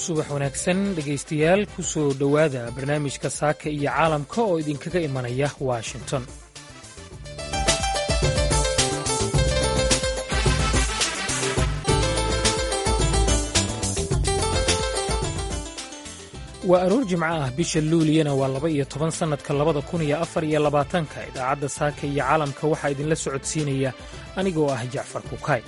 subax wanaagsan dhegaystayaal ku soo dhowaada barnaamijka saaka iyo caalamka oo idinkaga imanaya washington waa aroor jimco ah bisha luuliyana waa laba iyo toban sannadka labada kun iyo afar iyo labaatanka idaacadda saaka iyo caalamka waxaa idinla socodsiinaya anigoo ah jacfar kukaay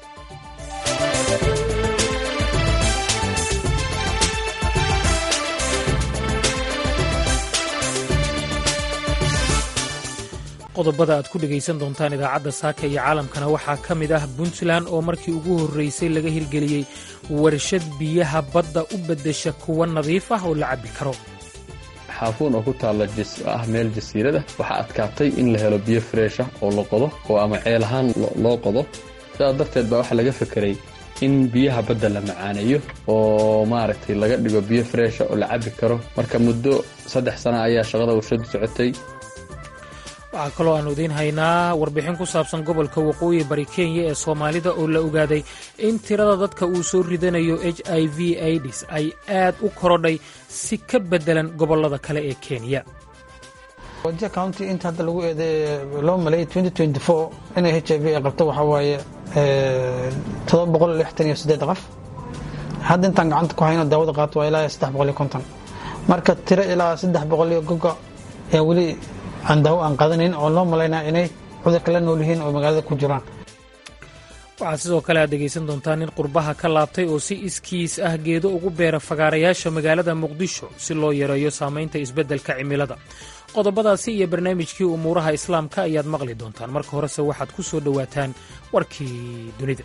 qodobada aad ku dhegaysan doontaan idaacadda saaka iyo caalamkana waxaa ka mid ah puntland oo markii ugu horraysay laga hirgeliyey warshad biyaha badda u beddesha kuwa nadiif ah oo la cabbi karo xaafuun oo ku taalla ah meel jasiirada waxaa adkaatay in la helo biyo freesha oo la qodo oo ama ceel ahaan loo qodo sidaas darteed baa waxaa laga fekeray in biyaha badda la macaaneeyo oo maaragtay laga dhigo biyo freesha oo la cabbi karo marka muddo saddex sana ayaa shaqada warshadu socotay waxaa kaloo aanu idiin haynaa warbixin ku saabsan gobolka waqooyi bari kenya ee soomaalida oo la ogaaday in tirada dadka uu soo ridanayo h i v aids ay aad u korodhay si ka beddelan gobollada kale ee kenya wajia county inta hadda lagu eeday loo maleeyay inay h i v ay qabto waxaa waaye todoba boqol lixtan iyo siddeed qof hadda intaan gacanta ku hayno daawada qaato waa ilaa saddex boqol iyo konton marka tiro ilaa saddex boqol iyo goga ayaa weli aan daawo aan qaadanayn oo loo malaynaa inay cudurka la nool yihiin oo magaalada ku jiraan waxaad sidoo kale aad dhegaysan doontaa nin qurbaha ka laabtay oo si iskiis ah geedo ugu beera fagaarayaasha magaalada muqdisho si loo yareeyo saamaynta isbeddelka cimilada qodobadaasi iyo barnaamijkii umuuraha islaamka ayaad maqli doontaan marka horese waxaad ku soo dhowaataan warkii dunida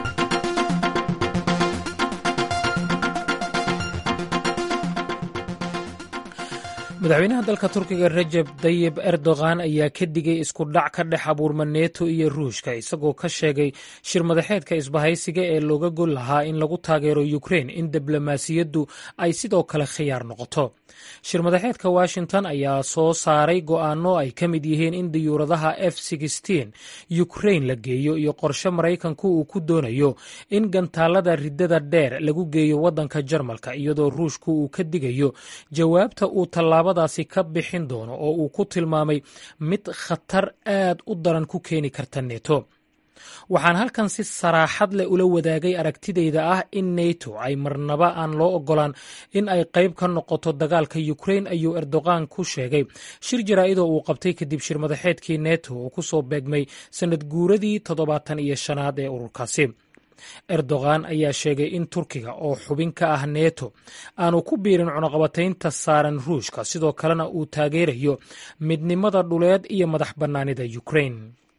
madaxweynaha dalka turkiga rajeb dayib erdogan ayaa ka digay isku dhac ka dhex abuurma neto iyo ruushka isagoo ka sheegay shir madaxeedka isbahaysiga ee looga gol lahaa in lagu taageero ukrein in diblomaasiyaddu ay sidoo kale khiyaar noqoto shir madaxeedka washington ayaa soo saaray go'aano ay ka mid yihiin in diyuuradaha f ukrein la geeyo iyo qorshe maraykanku uu ku doonayo in gantaalada riddada dheer lagu geeyo waddanka jarmalka iyadoo ruushku uu ka digayo jawaabta uu tallaabadaasi ka bixin doono oo uu ku tilmaamay mid khatar aad u daran ku keeni karta neto waxaan halkan si saraaxad leh ula wadaagay aragtidayda ah in neto ay marnaba aan loo ogolaan in ay qayb ka noqoto dagaalka ukrein ayuu erdogan ku sheegay shir jaraa'idoo uu qabtay kadib shir madaxeedkii neto oo ku soo beegmay sannad guuradii toddobaatan iyo shanaad ee ururkaasi erdogan ayaa sheegay in turkiga oo xubin ka ah neto aanu ku biirin cunaqabataynta saaran ruushka sidoo kalena uu taageerayo midnimada dhuleed iyo madax bannaanida ukrein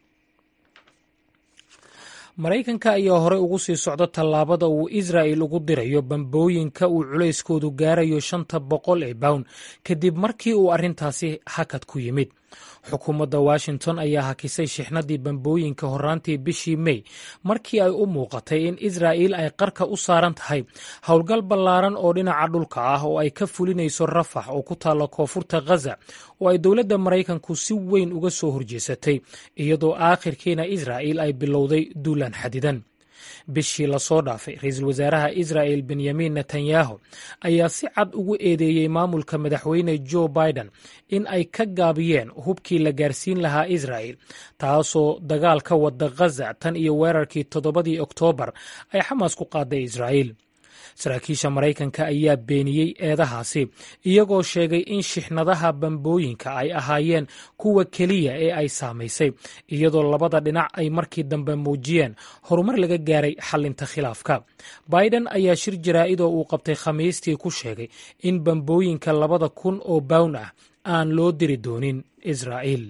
maraykanka ayaa horey ugu sii socda tallaabada uu israa'il ugu dirayo bambooyinka uu culayskoodu gaarayo shanta boqol ee bawn kadib markii uu arrintaasi hakad ku yimid xukuumadda washington ayaa hakisay shixnadii bambooyinka horraantii bishii mey markii ay u muuqatay in israa'il ay qarka u saaran tahay howlgal ballaaran oo dhinaca dhulka ah oo ay ka fulinayso rafax oo ku taalla koonfurta khaza oo ay dowladda maraykanku si weyn uga soo horjeesatay iyadoo aakhirkiina israa'il ay bilowday duulaan xadidan bishii lasoo dhaafay ra-iisul wasaaraha israa'el benyamin netanyahu ayaa si cad ugu eedeeyey maamulka madaxweyne joe biden in ay ka gaabiyeen hubkii la gaarsiin lahaa israa'el taasoo dagaal ka wada khaza tan iyo weerarkii toddobadii oktoobar ay xamaas ku qaaday israa'el saraakiisha maraykanka ayaa beeniyey eedahaasi iyagoo sheegay in shixnadaha bambooyinka ay ahaayeen kuwa keliya ee ay saamaysay iyadoo labada dhinac ay markii dambe muujiyeen horumar laga gaaray xalinta khilaafka biden ayaa shir jaraa'idoo uu qabtay khamiistii ku sheegay in bambooyinka labada kun oo bawn ah aan loo diri doonin israa'il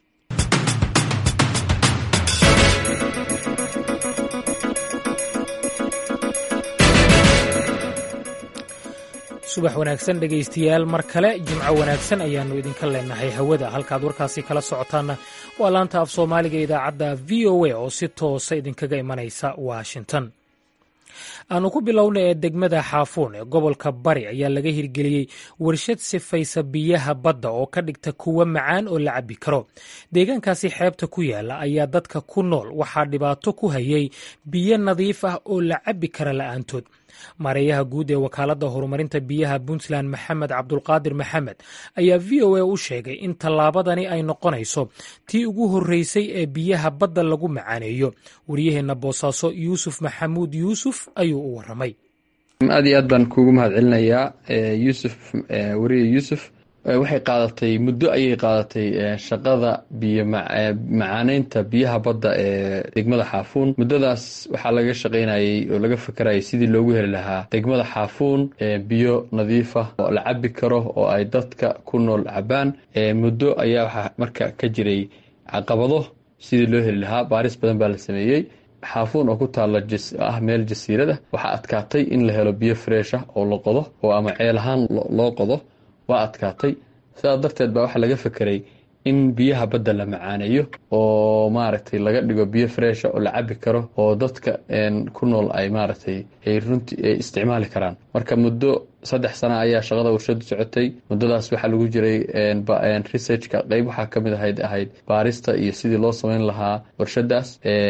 subax wanaagsan dhegaystayaal mar kale jimco wanaagsan ayaannu idinka leenahay hawada halkaad warkaasi kala socotaanna waa laanta af soomaaliga idaacadda v o a oo si toosa idinkaga imanaysa washington aanu ku bilowna ee degmada xaafuun ee gobolka bari ayaa laga hirgeliyey warshad sifaysa biyaha badda oo ka dhigta kuwa macaan oo la cabbi karo deegaankaasi xeebta ku yaala ayaa dadka ku nool waxaa dhibaato ku hayay biyo nadiif ah oo la cabbi kara la'aantood maareeyaha guud ee wakaaladda horumarinta biyaha puntland maxamed cabdulqaadir maxamed ayaa v o a u sheegay in tallaabadani ay noqonayso tii ugu horreysay ee biyaha badda lagu macaaneeyo wariyaheenna boosaaso yuusuf maxamuud yuusuf ayuu u waramay aad iyo aad baan kuugu mahad celinayaa yuusuf wariye yuusuf waxay qaadatay muddo ayay qaadatay shaqada biyo macaaneynta biyaha badda ee degmada xaafuun muddadaas waxaa laga shaqaynayay oo laga fakarayay sidii loogu heli lahaa degmada xaafuun biyo nadiifa oo la cabi karo oo ay dadka ku nool cabaan muddo ayaa waxaa marka ka jiray caqabado sidii loo heli lahaa baaris badan baa la sameeyey xaafuun oo ku taalla ah meel jasiirada waxaa adkaatay in la helo biyo freesha oo la qodo oo ama ceel ahaan loo qodo waa adkaatay sidaas darteed baa waxaa laga fekeray in biyaha badda la macaaneeyo oo maaragtay laga dhigo biyo freesha oo la cabi karo oo dadka ku nool ay maaragtay ay runtii ay isticmaali karaan marka muddo saddex sana ayaa shaqada warshadu socotay muddadaas waxaa lagu jiray researchka qeyb waxaa ka mid ahayd ahayd baarista iyo sidii loo sameyn lahaa warshadaas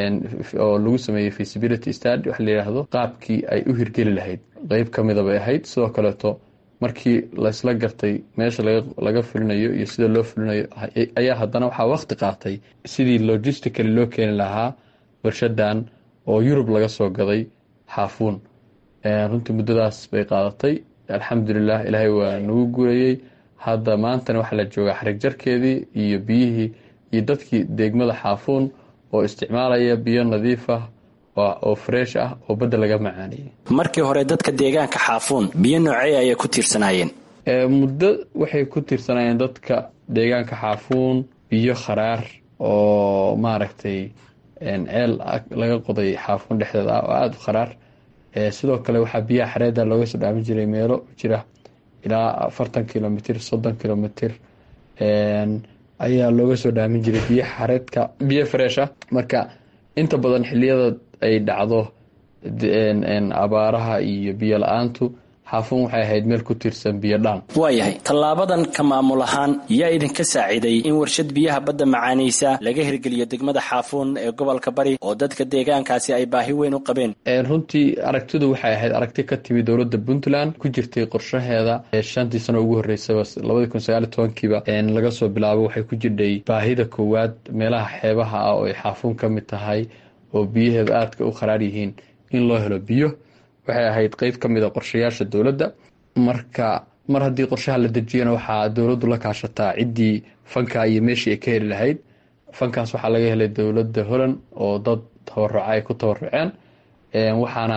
oo lagu sameeyey feasibility stad waxa la yidhaahdo qaabkii ay u hirgeli lahayd qeyb ka mida bay ahayd sidoo kaleeto markii laysla gartay meesha laga fulinayo iyo sida loo fulinayo ayaa haddana waxaa waqti qaatay sidii logistically loo keeni lahaa warshadan oo yurub laga soo gaday xaafuun runtii muddadaas bay qaadatay alxamdulilah ilaahay waa nagu guurayey hadda maantana waxaa la joogaa xarig jarkeedii iyo biyihii iyo dadkii degmada xaafuun oo isticmaalaya biyo nadiif ah oo freesh ah oo badda laga macaaniyey markii hore dadka deegaanka xaafuun biyo noocey ayay ku tiirsanaayeen muddo waxay ku tiirsanaayeen dadka deegaanka xaafuun biyo kharaar oo maaragtay ceel laga qoday xaafuun dhexdeed ah oo aada u kharaar sidoo kale waxaa biyaha xareeda looga soo dhaamin jiray meelo jira ilaa afartan kilomitr soddon kilomitr ayaa looga soo dhaamin jiray biyo xareedka biyo freesha marka inta badan xiliyada ay dhacdo abaaraha iyo biyo la-aantu xaafuun waxay ahayd meel ku tiirsan biyo dhaan waayahay tallaabadan ka maamul ahaan yaa idinka saaciiday in warshad biyaha badda macaanaysa laga hirgeliyo degmada xaafuun ee gobolka bari oo dadka deegaankaasi ay baahi weyn u qabeen runtii aragtidu waxay ahayd aragti ka timi dowladda puntland ku jirtay qorshaheeda shantii sano ugu horreysaba labadii kun sagaali tobankiiba laga soo bilaabo waxay ku jirdhay baahida koowaad meelaha xeebaha ah oo ay xaafuun ka mid tahay oo biyaheedu aadka u kharaar yihiin in loo helo biyo waxay ahayd qeyb ka mid a qorshayaasha dowladda marka mar haddii qorshaha la dejiyana waxaa dowladdu la kaashataa ciddii fanka iyo meeshii ay ka heli lahayd fankaas waxaa laga helay dowladda holland oo dad tabaruca ay ku tabaruceen waxaana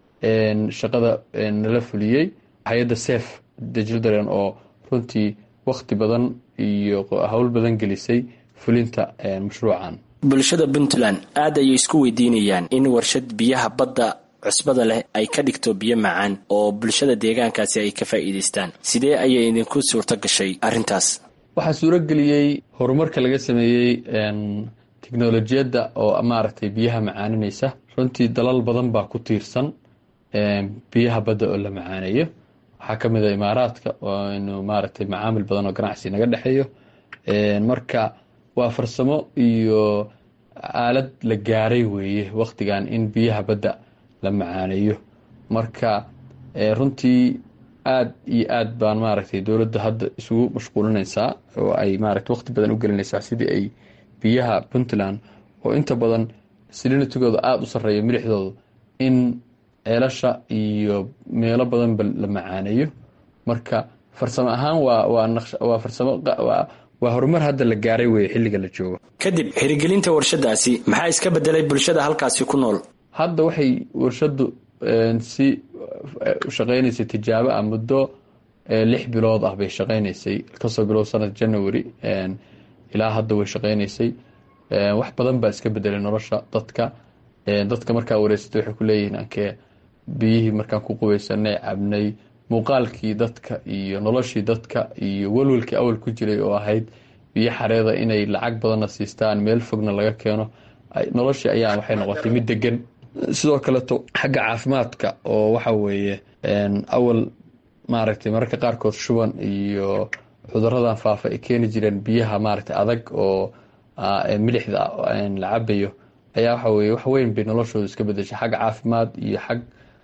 shaqada nala fuliyey hay-adda sef dejildaren oo runtii wakhti badan iyo howl badan gelisay fulinta mashruucan bulshada puntland aad ayay isku weydiinayaan in warshad biyaha badda cusbada leh ay ka dhigto biyo macaan oo bulshada deegaankaasi ay ka faa'iidaystaan sidee ayay idinku suurto gashay arrintaas waxaa suuro geliyey horumarka laga sameeyey teknolojiyadda oo maaragtay biyaha macaaninaysa runtii dalal badan baa ku tiirsan biyaha badda oo la macaaneeyo waxaa ka mid a imaaraadka inu maaragtay macaamil badan oo ganacsi naga dhexeeyo marka waa farsamo iyo aalad la gaaray weeye wakhtigan in biyaha badda la macaaneeyo marka runtii aada iyo aad baan maaragtay dowladda hadda isugu mashquulinaysaa oo ay maaragtay waqti badan u gelinaysaa sidii ay biyaha puntland oo inta badan silinitigooda aada u sarreeyo milixdooda in ceelasha iyo meelo badanba la macaaneeyo marka farsamo ahaan waa waa naqsh waa farsamo waa horumar hadda la gaaray weye xilliga la joogo kadib hirgelinta warshadaasi maxaa iska bedelay bulshada halkaasi ku nool hadda waxay warshadu si shaqeynaysay tijaabo ah muddo lix bilood ah bay shaqeynaysay kasoo bilow sanad january ilaa hadda way shaqeynaysay wax badan baa iska bedelay nolosha dadka dadka markaa wareysatay waxay ku leeyihiin ankee biyihii markaan ku qubaysanay cabnay muuqaalkii dadka iyo noloshii dadka iyo walwalkii awal ku jiray oo ahayd biyo xareeda inay lacag badanna siistaan meel fogna laga keeno noloshii ayaa waxay noqotay mid degan sidoo kaleto xagga caafimaadka oo waxa weeye awal maaragtay mararka qaarkood shuban iyo cuduradan faafa ay keeni jireen biyaha maaragtay adag oo milixda la cabayo ayaa waxa weye wax weyn bay noloshooda iska bedeshay xagga caafimaad iyo xag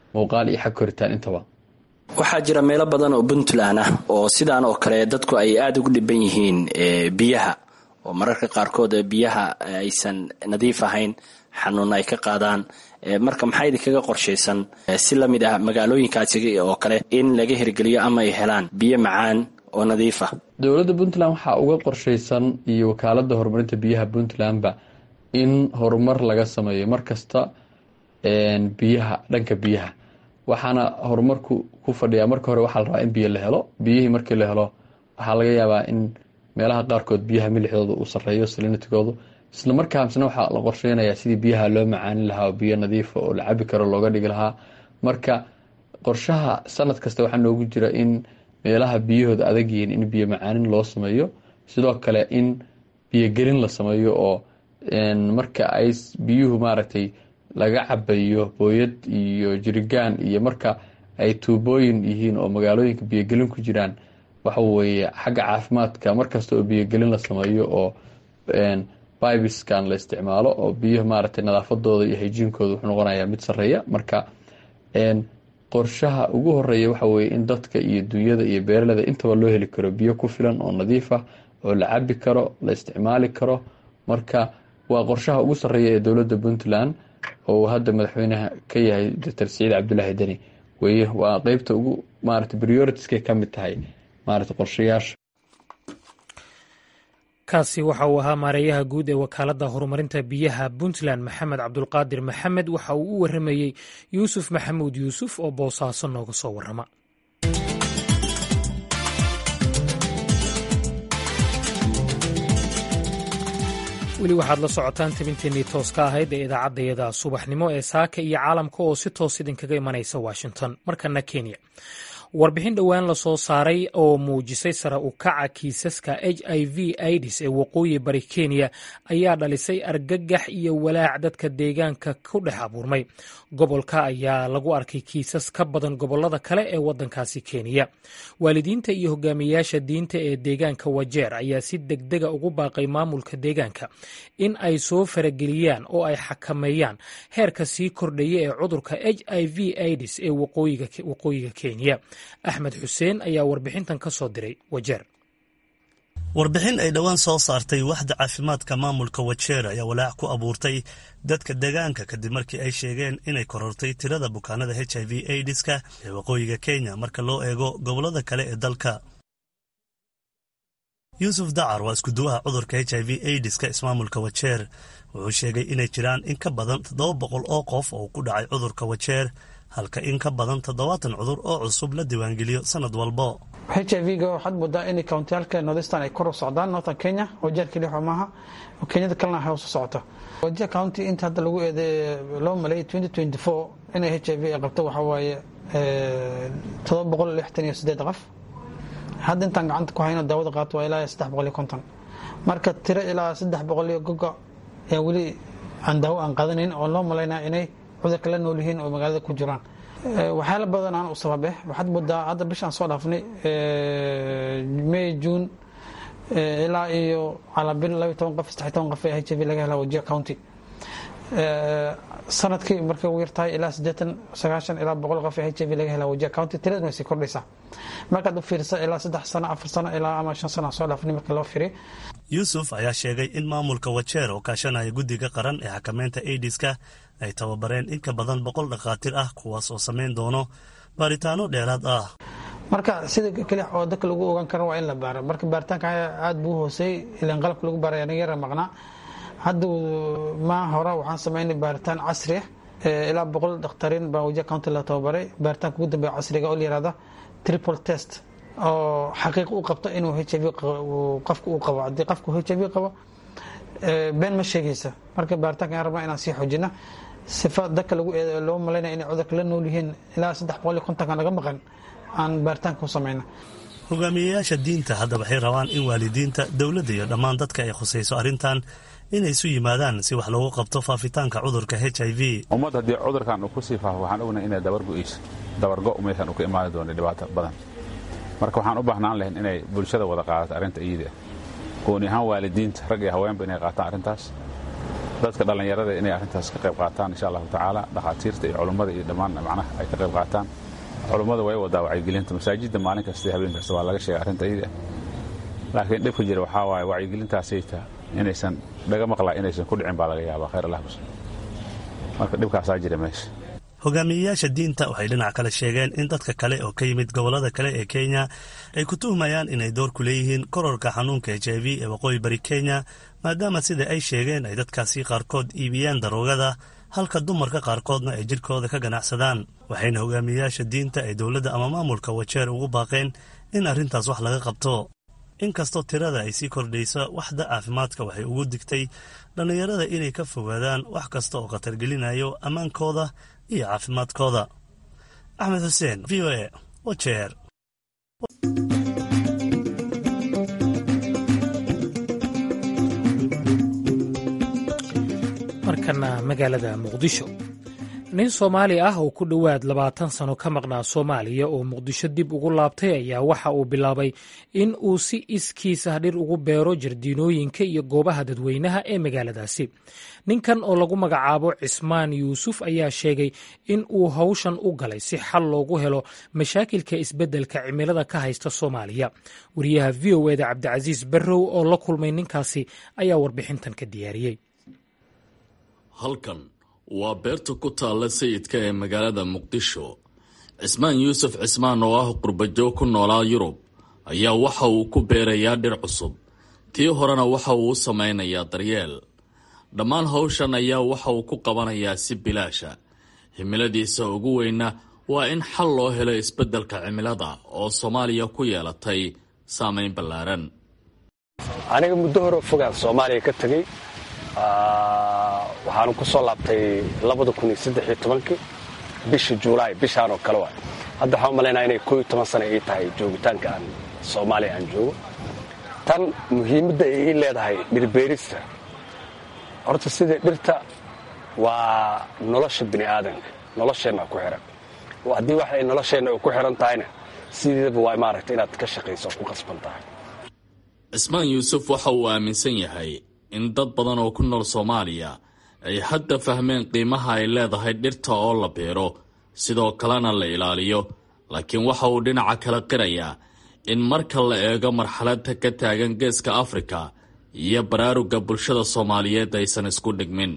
muuqaal iyo xag koritaan intaba waxaa jira meelo badan oo puntland ah oo sidaan oo kale dadku ay aada ugu dhiban yihiin biyaha oo mararka qaarkood biyaha aysan nadiif ahayn xanuun ay ka qaadaan marka maxaa idinkaga qorshaysan si la mid ah magaalooyinkaasi oo kale in laga hirgeliyo ama ay helaan biyo macaan oo nadiif ah dowladda puntland waxaa uga qorshaysan iyo wakaaladda horumarinta biyaha puntlandba in horumar laga sameeyo markasta biyaha dhanka biyaha waxaana horumarku ku fadhiyaa marka hore waxaa la rabaa in biyo la helo biyihii markii la helo waxaa laga yaabaa in meelaha qaarkood biyaha milixdooda uu sareeyo salinitigoodu isla markaasna waxaa la qorsheynayaa sidii biyaha loo macaanin lahaa oo biyo nadiifa oo la cabi karo looga dhigi lahaa marka qorshaha sanad kasta waxaa noogu jira in meelaha biyahooda adag yihiin in biyo macaanin loo sameeyo sidoo kale in biyogelin la sameeyo oo marka ay biyuhu maaragtay laga cabayo booyad iyo jirigaan iyo marka ay tuubooyin yihiin oo magaalooyinka biyogelin ku jiraan waxa weeye xagga caafimaadka markasta oo biyogelin la sameeyo oo bibiskan la isticmaalo oo biyaha maaragtay nadaafadooda iyo hayjiinkooda wuxuu noqonayaa mid sareeya marka qorshaha ugu horeeya waxa weeye in dadka iyo dunyada iyo beeraleda intaba loo heli karo biyo ku filan oo nadiif ah oo la cabi karo la isticmaali karo marka waa qorshaha ugu sareeya ee dowladda puntland oo hadda madaxweynaha ka yahay doctor siciid cabdulaahi deni weye waa qeybta ugu maarata prioritiskay ka mid tahay maarata qorshayaasha kaasi waxa uu ahaa maareeyaha guud ee wakaaladda horumarinta biyaha puntland maxamed cabdulqaadir maxamed waxa uu u waramayey yuusuf maxamuud yuusuf oo boosaaso nooga soo warrama weli waxaad la socotaan tabinteennii tooska ahayd ee idaacaddayada subaxnimo ee saaka iyo caalamka oo si toos idinkaga imanaysa washington markana kenya warbixin dhowaan lasoo saaray oo muujisay sare u kaca kiisaska h i v idis ee waqooyi bari kenya ayaa dhalisay argagax iyo walaac dadka deegaanka ku dhex abuurmay gobolka ayaa lagu arkay kiisas ka badan gobolada kale ee wadankaasi kenya waalidiinta iyo hogaamiyayaasha diinta ee deegaanka wajeer ayaa si degdega ugu baaqay maamulka deegaanka in ay soo farageliyaan oo ay xakameeyaan heerka sii kordhaya ee cudurka h i v idis ee waqooyiga kenya axmed xuseen ayaa warbixintan ka soo diray wajeer warbixin ay dhowaan soo saartay waxda caafimaadka maamulka wajeer ayaa walaac ku abuurtay dadka deegaanka kadib markii ay sheegeen inay korortay tirada bukaanada h i v aidiska ee waqooyiga kenya marka loo eego gobolada kale ee dalka yuusuf dacar waa iskuduwaha cudurka h i v aidiska ismaamulka wajeer wuxuu sheegay inay jiraan in ka badan toddoba boqol oo qof oo ku dhacay cudurka wajeer halka in ka badan toddobaatan cudur oo cusub la diiwaangeliyo sanad walbo h i v ga waxaad moodaa in kountiyaalka northestern ay kor u socdaan northern kenya wajeer keliya xo maaha kenyada kalena hoos u socota wajeer county inta hadda lagu eeday loo maleeyay twenty twenty four inay h i v ay qabto waxaa waaye toddoba boqol lixtan iyo sideed qof hadda intaan gacanta ku hayno daawada qaato waa ilaa saddex boqol iyo konton marka tiro ilaa saddex boqol iyo gogo ayaa weli aan daawo aan qaadanayn oo loo malaynaa inay cudurka la nool yihiin oo magaalada ku jiraan waxyaala badan aan u sababe waxaad moodaa hadda bishaan soo dhaafnay may june ilaa iyo calabil laba toban qof saddex toban qof ee h i v laga helaa wajir county sanadkii markay ugu yartahay ilaa siddeetan sagaashan ilaa boqol qof ee h i v laga helaa wajir county tiradan way sii kordhaysaa markaad u fiirisa ilaa saddex sano afar sano ilaa ama shan sano soo dhaafnay marka loo fiiriy yuusuf ayaa sheegay in maamulka wajeer oo kaashanaya guddiga qaran ee xakameynta aidiska ay tababareen in ka badan boqol dhakhaatiir ah kuwaas oo samayn doono baaritaano dheeraad ah marka sida keli oo dadka lagu ogaan karo waa in la baaro marka baaritaanka aada buu hooseeyey ilan qalabka lagu baaray anaga yara maqnaa hadda maa hore waxaan samaynay baaritaan casri ah ilaa boqol dakhtariin baa wajiha county la tababaray baaritaanka ugu dambeeya casriga oo la yihahda triple test oo xaqiiq u qabto inuu h i v qofka uu qabo haddii qofku h i v qabo been ma sheegaysa marka baaritaanka aan rabnaa inaan sii xoojina sifa dadka lagu loo malaynaya inay cudurka la nool yihiin ilaa saddex boqol iyo kontonka naga maqan aan baaritaanka ku samayna hogaamiyayaasha diinta hadda waxay rabaan in waalidiinta dowladda iyo dhammaan dadka ay khusayso arrintan inay isu yimaadaan si wax loogu qabto faafitaanka cudurka h i v ummad haddii cudurkan uu ku sii faafo waxaan ognahay inay dabargo'ayso dabargo meeshan uu ka imaani doono dhibaato badan marka waxaan u baahnaan lahayn inay bulshada wada qaadato arrinta iyada gooni ahaan waalidiinta rag iyo haweenba inay qaataan arrintaas dadka dhallinyarada inay arrintaas ka qayb qaataan insha allahu tacaala dhakhaatiirta iyo culummada iyo dhammaan macnaha ay ka qayb qaataan culummada way wadaa wacyigelinta masaajidda maalin kasta iyo habeen kasta waa laga sheega arrinta iyada laakiin dhibka jira waxaa waaye wacyigelintaasayta inaysan dhaga maqlaa inaysan ku dhicin baa laga yaabaa khayr allah kus marka dhibkaasaa jira meesha hogaamiyeyaasha diinta waxay dhinac kale sheegeen in dadka kale oo ka yimid gobollada kale ee kenya ay ku tuhmayaan inay door ku leeyihiin kororka xanuunka h i v ee waqooyi bari kenya maadaama sida ay sheegeen ay dadkaasi qaarkood iibiyaan daroogada halka dumarka qaarkoodna ay jidhkooda ka ganacsadaan waxayna hogaamiyeyaasha diinta ee dowladda ama maamulka wajeer ugu baaqeen in arrintaas wax laga qabto inkastoo tirada ay sii kordhayso waxda caafimaadka waxay ugu digtay dhallinyarada inay ka fogaadaan wax kasta oo khatargelinayo ammaankooda iyo caafimaadkooda axmed xuseen v o e wajeer markana magaalada muqdisho nin soomaali ah oo ku dhowaad labaatan sano ka maqnaa soomaaliya oo muqdisho dib ugu laabtay ayaa waxa uu bilaabay in uu si iskiisa dhir ugu beero jardiinooyinka iyo goobaha dadweynaha ee magaaladaasi ninkan oo lagu magacaabo cismaan yuusuf ayaa sheegay in uu hawshan u galay si xal loogu helo mashaakilka isbeddelka cimilada ka haysta soomaaliya wariyaha v o eda cabdicasiis barrow oo la kulmay ninkaasi ayaa warbixintan ka diyaariyey halkan waa beerta ku taalla sayidka ee magaalada muqdisho cismaan yuusuf cismaan oo ah qurbajoog ku noolaa yurub ayaa waxa uu ku beerayaa dhir cusub tii horena waxa uu u samaynayaa daryeel dhammaan hawshan ayaa waxa uu ku qabanayaa si bilaasha himiladiisa ugu weyna waa in xal loo helo isbeddelka cimilada oo soomaaliya ku yeelatay saamayn ballaaran aniga muddo hore fogaan soomaaliya ka tegey waxaanu ku soo laabtay kii bishii juulaay bishaan oo kale waay hadda waxaan u malaynaa inay kooiyo toban sana ii tahay joogitaanka aan soomaaliya aan joogo tan muhiimadda ay ii leedahay dhirbeerista horta sidai dhirta waa nolosha bini aadanka nolosheenna ku xihan haddii wax ay nolosheenna ku xihan tahayna sideedaba waa maaragta inaad ka shaqayso ku qasban tahay cismaan yuusuf waxa uu aaminsan yahay in dad badan oo ku nool soomaaliya ay hadda fahmeen qiimaha ay leedahay dhirta oo la beero sidoo kalena la ilaaliyo laakiin waxa uu dhinaca kala qirayaa in marka la eego marxaladda ka taagan geeska afrika iyo baraaruga bulshada soomaaliyeed aysan isku dhigmin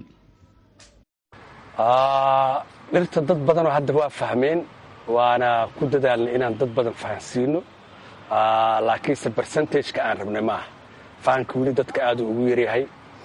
dhirta dad badanoo hadda waa fahmeen waana ku dadaalnay inaan dad badan fahansiino laakiinse bercentageka aan rabnay maaha fahamka weli dadka aaduu ugu yaryahay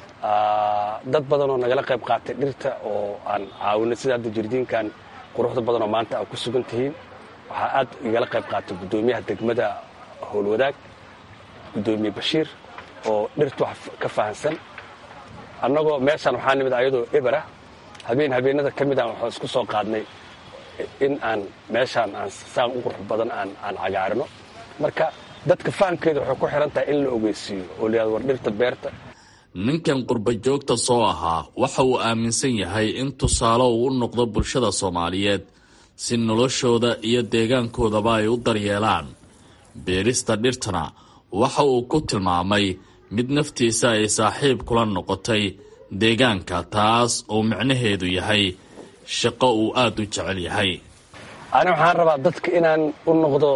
dad badanoo nagala qayb qaatay dhirta oo aan caawinay sida hadda jirdiinkan quruxda badanoo maanta aad ku sugan tihiin waxaa aad igala qayb qaatay guddoomiyaha degmada howlwadaag guddoomiye bashiir oo dhirta wax ka fahansan annagoo meeshaan waxaa nimid ayadoo ebera habeen habeenada ka mid aan waxaan isku soo qaadnay in aan meeshaan aan saan u qurux badan aan aan cagaarino marka dadka fahamkeeda waxay ku xihan tahay in la ogeysiiyo oo layihahdo war dhirta beerta ninkan qurbajoogta soo ahaa waxa uu aaminsan yahay in tusaale uu u noqdo bulshada soomaaliyeed si noloshooda iyo deegaankoodaba ay u daryeelaan beerista dhirtana waxa uu ku tilmaamay mid naftiisa ay saaxiib kula noqotay deegaanka taas oo micnaheedu yahay shaqo uu aada u jecel yahay ani waxaan rabaa dadka inaan u noqdo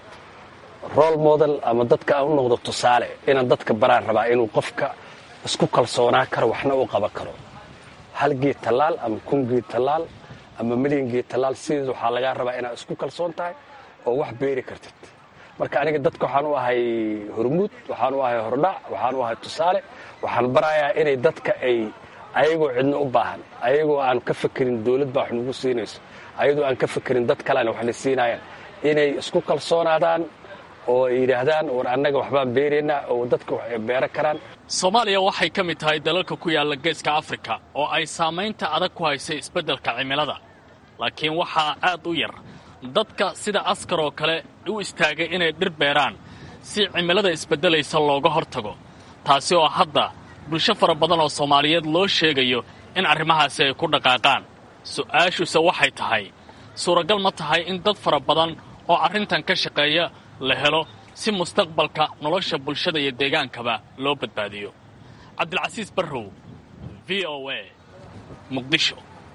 rol model ama dadka aan u noqdo tusaale inaan dadka baraan rabaa inuu qofka isku kalsoonaa karo waxna u qaban karo hal geed tallaal ama kun geed tallaal ama milyan geed tallaal sideed waxaa lagaa rabaa inaad isku kalsoon tahay oo wax beeri kartid marka aniga dadka waxaan u ahay hormuud waxaan u ahay hordhac waxaan u ahay tusaale waxaan barayaa inay dadka ay ayagoo cidna u baahan ayagoo aan ka fakerin dowlad baa wax nagu siinayso ayadoo aan ka fakerin dad kaleana waxna siinaayaan inay isku kalsoonaadaan oo ay yidhaahdaan war annaga waxbaan beeraynaa oo dadka wax ay beero karaan soomaaliya waxay ka mid tahay dalalka ku yaalla geeska afrika oo ay saamaynta adag ku haysay isbeddelka cimilada laakiin waxaa aad u yar dadka sida askar oo kale u istaagay inay dhir beeraan si cimilada isbeddelaysa looga hor tago taasi oo hadda bulsho fara badan oo soomaaliyeed loo sheegayo in arrimahaasi ay ku dhaqaaqaan su'aashuse waxay tahay suuragal ma tahay in dad fara badan oo arrintan ka shaqeeya la helo si mustaqbalka nolosha bulshada iyo deegaankaba loo badbaadiyo cabdilcasiis barrow v v o a muqdisho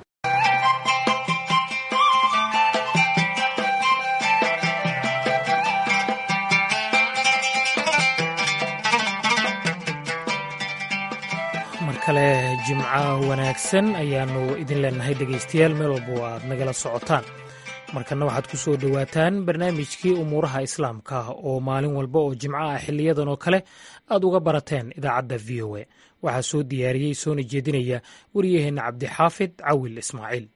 mar kale jimco wanaagsan ayaannu idin leenahay dhegaystayaal meel walba oo aad nagala socotaan markanna waxaad ku soo dhowaataan barnaamijkii umuuraha islaamka oo maalin walba oo jimco ah xiliyadan oo kale aad uga barateen idaacadda v o a waxaa soo diyaariyey soona jeedinaya waryaheenna cabdixaafid cawil ismaaciil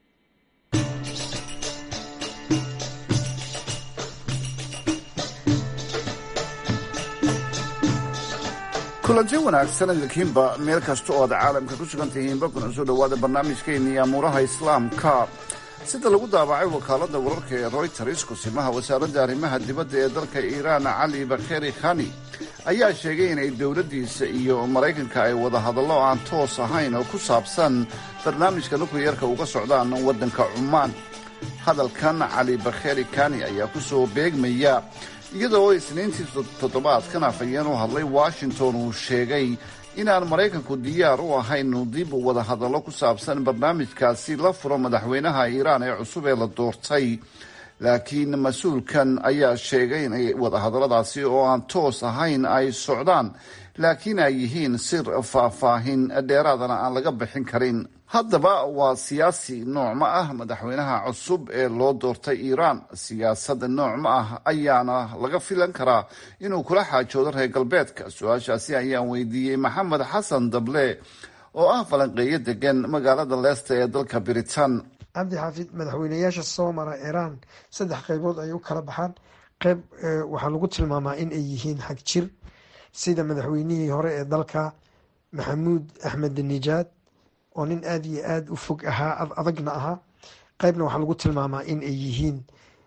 kulanti wanaagsan idinkiinba meel kasta oo aad caalamka ku sugan tihiinba kuna soo dhowaada barnaamijkeennii amuuraha islaamka sida lagu daabacay wakaaladda wararka ee royters kusimaha wasaaradda arrimaha dibadda ee dalka iiraan cali bakheri khani ayaa sheegay inay dowladdiisa iyo maraykanka ay wada hadallo aan toos ahayn oo ku saabsan barnaamijka nukliyarka uga socdaan waddanka cumaan hadalkan cali bakheri khani ayaa ku soo beegmaya iyadoo isniintii toddobaadkan afhayeen u hadlay washington uu sheegay inaan maraykanku diyaar u ahayn dib wada hadallo ku saabsan barnaamijkaasi la furo madaxweynaha iiraan ee cusub ee la doortay laakiin mas-uulkan ayaa sheegay inay wadahadalladaasi oo aan toos ahayn ay socdaan laakiin ay yihiin sir faahfaahin dheeraadana aan laga bixin karin haddaba waa siyaasi noocma ah madaxweynaha cusub ee loo doortay iiraan siyaasad noocma ah ayaana laga filan karaa inuu kula xaajoodo reer galbeedka su-aashaasi ayaan weydiiyey maxamed xasan dable oo ah falanqeeyo degan magaalada leesta ee dalka biritan cabdi xaafid madaxweynayaasha soo mara iiraan saddex qeybood ay u kala baxaan qeyb waxaa lagu tilmaamaa in ay yihiin xag jir sida madaxweynihii hore ee dalka maxamuud axmed nijaad oo nin aada iyo aada u fog ahaa adagna ahaa qeybna waxaa lagu tilmaamaa in ay yihiin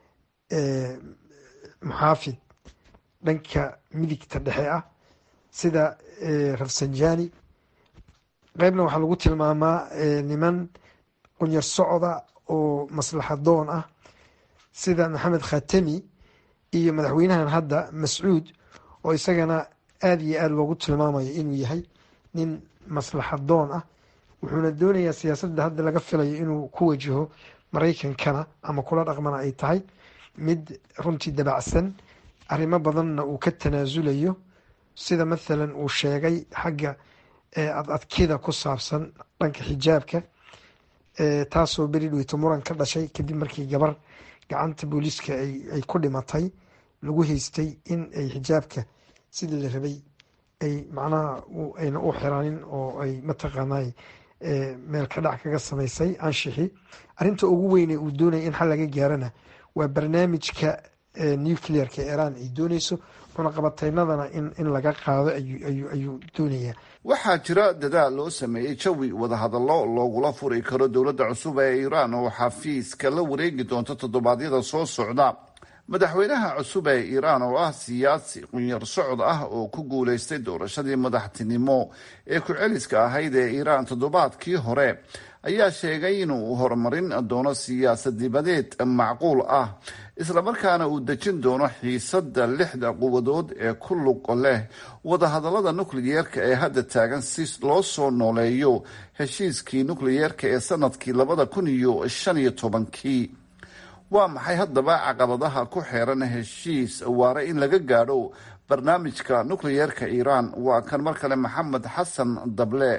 muxaafid dhanka midigta dhexe ah sida rafsanjani qeybna waxaa lagu tilmaamaa niman qunyar socda oo maslaxadoon ah sida maxamed khatami iyo madaxweynahan hadda mascuud oo isagana aada iyo aada loogu tilmaamayo inuu yahay nin maslaxadoon ah wuxuuna doonayaa siyaasadda hadda laga filayo inuu ku wajaho maraykankana ama kula dhaqmana ay tahay mid runtii dabacsan arrimo badanna uu ka tanaasulayo sida mathalan uu sheegay xagga adadkida ku saabsan dhanka xijaabka taasoo beri dhweyto muran ka dhashay kadib markii gabar gacanta booliiska ay ku dhimatay lagu haystay in ay xijaabka sidii la rabay ay macnaha ayna u xiraanin oo ay mataqaanay meel ka dhac kaga samaysay anshixi arrinta ugu weyne uu doonaya in xal laga gaarana waa barnaamijka nuclearka iiraan ay dooneyso cunaqabataynadana in laga qaado ayuu doonayaa waxaa jira dadaal loo sameeyey jawi wadahadallo loogula furi karo dowladda cusub ee iiraan oo xafiiska la wareegi doonto toddobaadyada soo socda madaxweynaha cusub ee iiraan oo ah siyaasi qunyar socod ah oo ku guulaystay doorashadii madaxtinimo ee ku-celiska ahayd ee iiraan toddobaadkii hore ayaa sheegay inuu horumarin doono siyaasad dibadeed macquul ah islamarkaana uu dejin doono xiisada lixda quwadood ee ku lug leh wadahadallada nukliyeerka ee hadda taagan si loo soo nooleeyo heshiiskii nukliyeerka ee sanadkii labada kun iyo shan iyo tobankii waa maxay haddaba caqabadaha ku xeeran heshiis waare in laga gaadho barnaamijka nukliyeerka iiraan waa kan mar kale maxamed xasan dable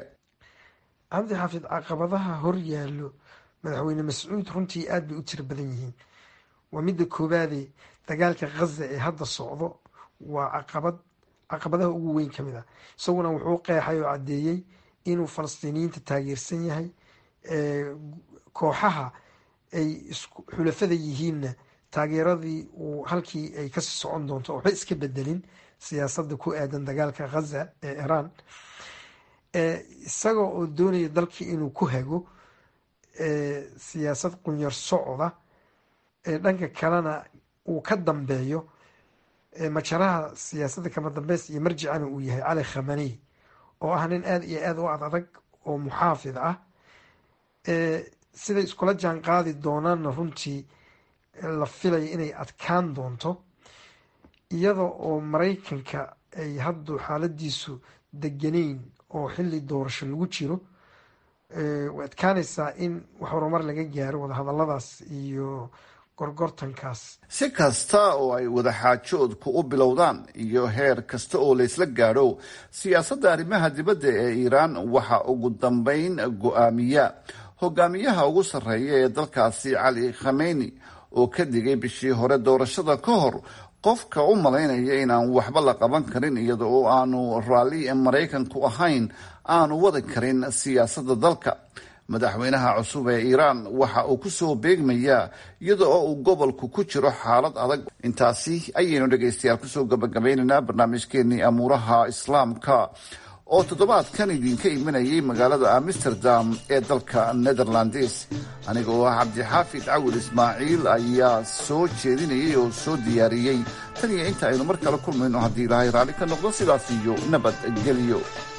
cabdi xaafid caqabadaha hor yaallo madaxweyne mascuud runtii aada bay u tiro badan yihiin waa midda koowaade dagaalka khaza ee hadda socdo waa caqabad caqabadaha ugu weyn ka mid ah isaguna wuxuu qeexay oo caddeeyey inuu falastiiniyiinta taageersan yahay kooxaha ay xulafada yihiinna taageeradii uu halkii ay kasii socon doonto waxba iska bedelin siyaasadda ku aadan dagaalka khaza ee iiraan isaga oo doonaya dalkii inuu ku hago siyaasad qunyar socda dhanka kalena uu ka dambeeyo majaraha siyaasadda kama dambeys iyo marjicana uu yahay cali khamaney oo ah nin aada iyo aada u ad adag oo muxaafid ah siday iskula jaan qaadi doonaanna runtii la filaya inay adkaan doonto iyada oo maraykanka ay haddu xaaladiisu deganeyn oo xili doorasho lagu jiro way adkaanaysaa in wax horumar laga gaaro wadahadaladaas iyo gorgortankaas si kasta oo ay wadaxaajoodku u bilowdaan iyo heer kasta oo laysla gaadho siyaasadda arrimaha dibadda ee iiraan waxa ugu dambeyn go-aamiya hogaamiyaha ugu sarreeya ee dalkaasi cali khameyni oo ka digay bishii hore doorashada ka hor qofka u malaynaya inaan waxba la qaban karin iyada oo aanu raalli maraykanku ahayn aanu wadi karin siyaasadda dalka madaxweynaha cusub ee iiraan waxa uu kusoo beegmayaa iyada oo uu gobolku ku jiro xaalad adag intaasi ayaynu dhegaystayaal kusoo gabagabaynaynaa barnaamijkeenii amuuraha islaamka oo toddobaadkan idinka imanayay magaalada amsterdam ee dalka netherlands aniga oo ah cabdixaafid cawil ismaaciil ayaa soo jeedinayay oo soo diyaariyey tan iyo inta aynu mar kale kulmayno haddii ilaahay raalli ka noqdo sidaas iyo nabadgelyo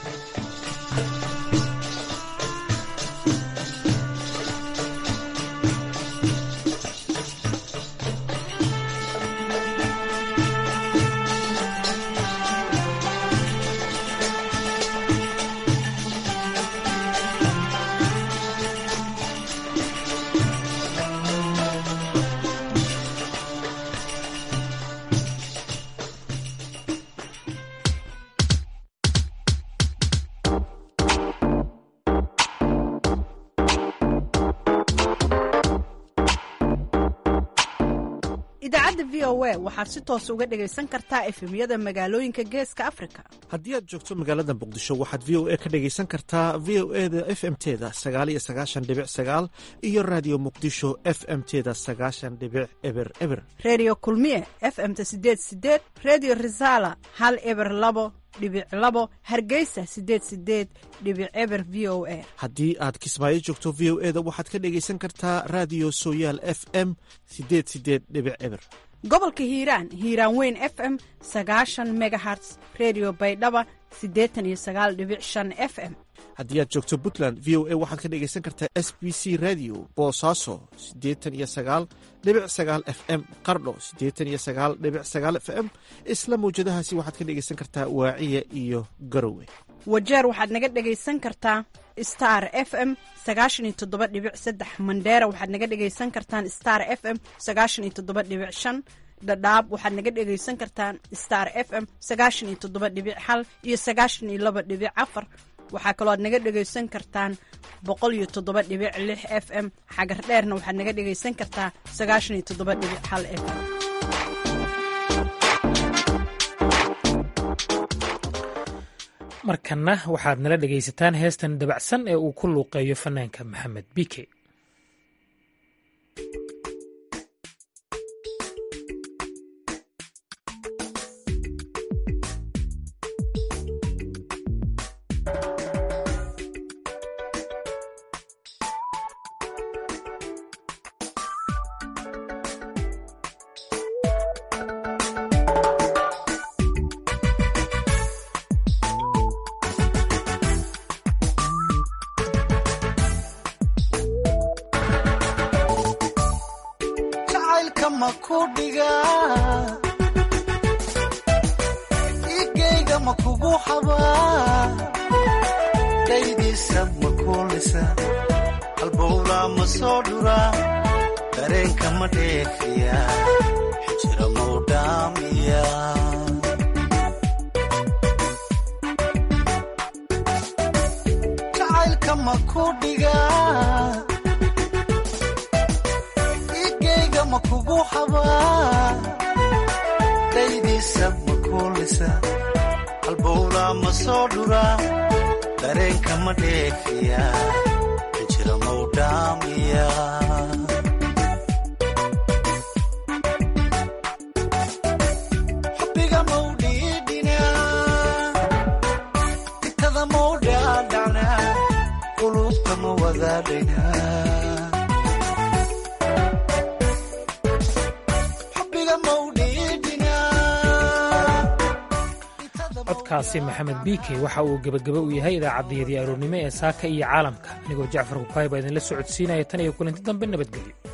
idaacadda v o a waxaad si toos uga dhegaysan kartaa efemyada magaalooyinka geeska afrika haddii aad joogto magaalada muqdisho waxaad v o a ka dhegaysan kartaa v o e da f m teda sagaal iyo sagaashan dhibic sagaal iyo raadiyo muqdisho f m teda sagaashan dhibic eber eber redio kulmiye f m-ta sideed sideed redio resala hal eber labo dhibic labo hargeysa sideed sideed dhibic eber v o a haddii aad kismaayo joogto v o e da waxaad ka dhegaysan kartaa raadiyo sooyaal f m sideed sideed dhibic eber gobolka hiiraan hiiraan weyn f m sagaashan megaherts redio baydhaba siddeetan iyo sagaal dhibic shan f m haddii aad joogto puntland v o a waxaad ka dhegaysan kartaa s b c radio boosaaso siddeetan iyo sagaal dhibic sagaal f m qardho siddeetan iyo sagaal dhibic sagaal f m isla mawjadahaasi waxaad ka dhegaysan kartaa waaciya iyo garowe wajeer waxaad naga dhegaysan kartaa star f m sagaashan iyo toddoba dhibic saddex mandheera waxaad naga dhegaysan kartaan star f m sagaashan iyo toddoba dhibic shan dhadhaab waxaad naga dhegaysan kartaan star f m sagaashan iyo toddoba dhibic hal iyo sagaashan iyo laba dhibic afar waxaa kaloo aad naga dhegaysan kartaan boqol iyo toddoba dhibic lix f m xagar dheerna waxaad naga dhegaysan kartaa sagaashan iyo toddoba dhibic hal f m markanna waxaad nala dhegaysataan heestan dabacsan ee uu ku luuqeeyo fanaanka maxamed bike igeyga ma kugu xabaa daydiisa ma kuulisa halbowla ma soo dhuraa dareenka ma dheefiya xijira mau dhaamiya jacaylka ma ku dhigaa igeyga ma kugu xabaa daydiisa ma kuulisa halbowla ma soo dhuraa dareenka ma dheefiya xijira mau dhaamiya xubbiga mau dhiidhinaa itada mau dhaadhacnaa qulubta ma wadaadhaynaa codkaasi maxamed biike waxa uu gebagaba u yahay idaacaddayadii aroornimo ee saaka iyo caalamka anigoo jacfar kukaay baa idinla socodsiinaya tan iyo kulanti dambe nabadgelyo